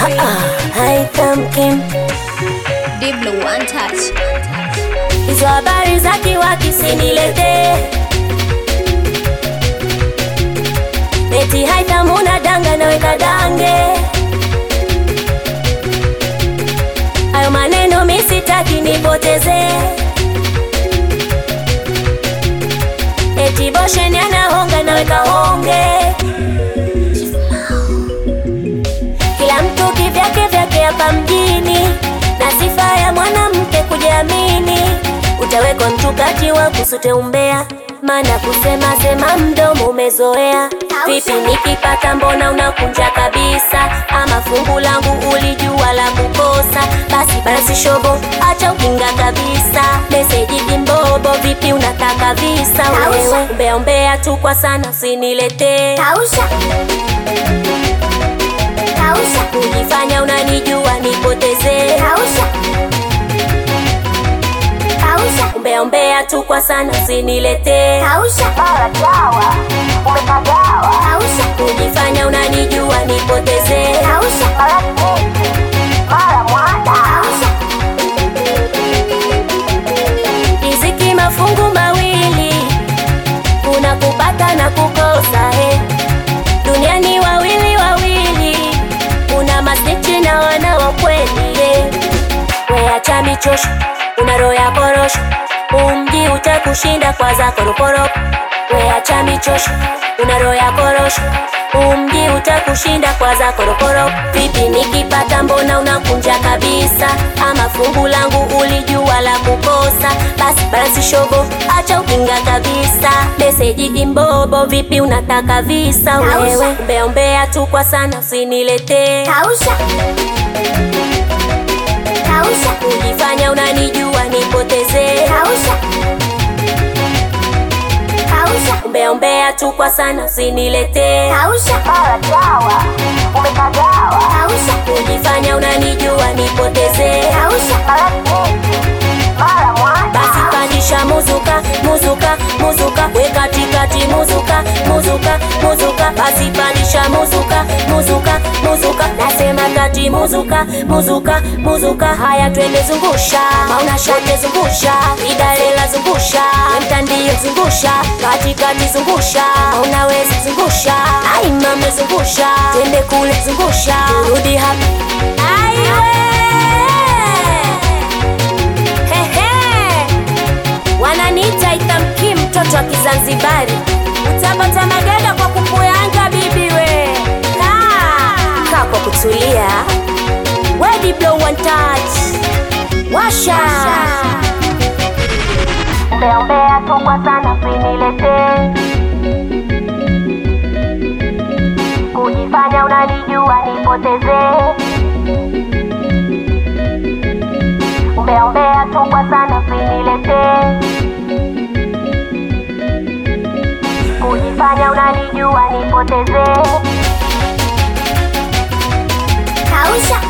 haitamkin Diblo one touch. hizo habari za kiwaki sinilete eti haitamuna danga naweka dange hayo maneno misitaki nipoteze eti bosheni anahonga naweka honge kila mtu kivyake vyake hapa mjini na sifa ya mwanamke kujiamini utawekwa mtu kati wa kusute umbea maana kusema sema mdomo umezoea vipi nikipata mbona unakunja kabisa ama fungu langu ulijua la kukosa basi basi shobo acha ukinga kabisa meseji kimbobo vipi unataka visa wewe umbea umbea tu kwa sana usiniletee Kausha. Kausha. kujifanya unanijua nipotezee Kausha. Kausha. umbea umbea tu kwa sana usiniletee Kausha. Mara dawa. Umepagawa. Kausha. kujifanya unanijua nipotezee Kausha. Mara keki. Mara mwada. Kausha. riziki mafungu mawili kuna kupata na kukosa he duniani wawili wawili kuna masnichi na wana wa kweli he weacha michosho una roho ya korosho umji utakushinda kwa zako roporopo weacha michosho una roho ya korosho umji utakushinda kwa zako roporopo vipi nikipata mbona unakunja kabisa ama fungu langu ulijua la kukosa basi basi shobo acha ukinga kabisa meseji imbobo vipi unataka visa wewe umbea umbea tu kwa sana usiniletee Kausha. Kausha. kujifanya unanijua nipotezee Kausha. Kausha. umbea umbea tu kwa sana usiniletee Kausha. Mara dawa. Umepagawa. Kausha. kujifanya unanijua nipotezee Kausha. Mara keki. Mara mwada. basi pandisha muzuka muzuka muzuka we katikati muzuka muzuka muzuka basi pandisha muzuka muzuka muzuka nasema kati muzuka muzuka muzuka haya twende zungusha mauna shate zungusha idalela zungusha mtandio zungusha katikati zungusha unaweza zungusha ai mame zungusha twende kule zungusha rudi hapa aiwe Hehe. wananiita itamki mtoto wa kizanzibari utapata magada kwa kupuyanga bibi we kaa kaa kwa kutulia wedi blow one touch washa umbea umbea tu kwa sana usiniletee kujifanya unanijua nipotezee umbea umbea tu kwa sana usiniletee kujifanya unanijua nipotezee Kausha.